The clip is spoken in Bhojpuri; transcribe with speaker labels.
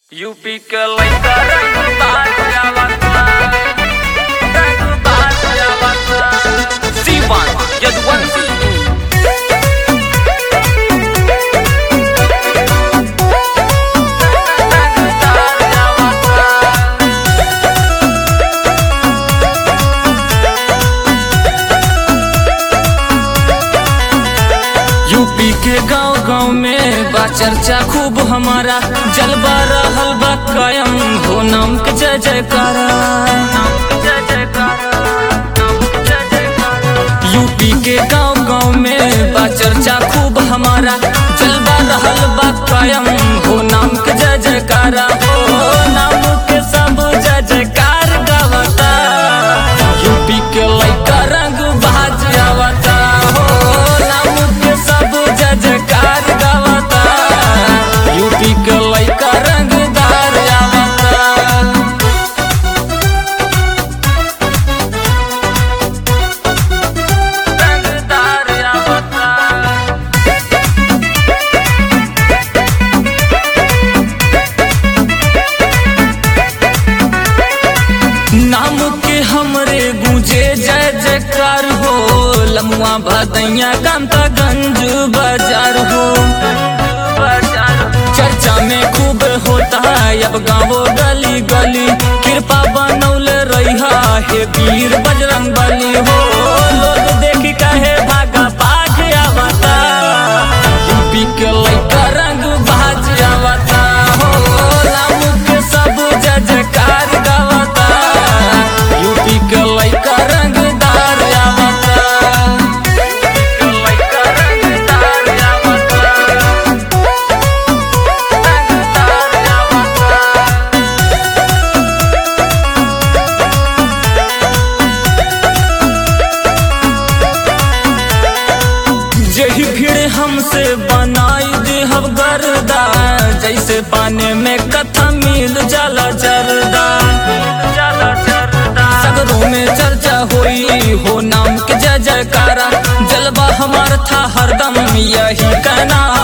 Speaker 1: यूपी के लइका रंगबाज आवता रंगबाज आवता सीवान यदुवंशी रंगदार आवता यूपी के गांव गांव में बा चर्चा खूब हमारा जलवा रहल बा कायम हो नाम के जय जयकारा यूपी के गांव गांव में बा चर्चा खूब हमारा जलवा रहल बा कायम हो नाम के जय जयकारा हो नाम के सब जय जयकार गावता यूपी के लइका रंग बाज आवता हो नाम के सब जय जयकार गावता यूपी के लइका रंगदार आवता रंगदार आवता नाम के हमरे गूंजे जय जयकार हो लमुआ भदैया कांतागंज बाजार हो चर्चा में खूब होता है अब गाँवो गली गली कृपा बनौले रहा हे वीर बजरंग बली हो लोग देखी कहे भागा पाग आवता यूपी के लइका रंग बाज आवता हो नाम के सब जय जयकार गावता यूपी के लइका रंगदार आवता के लइका रंगदार आवता रंगदार आवता जही भीड़ हमसे बनाई दे हम गर्दा जैसे पानी में कथा मिल जाला जरदा सगरों में चर्चा होई हो नाम के जय जयकारा जलवा हमार था हरदम यही कहना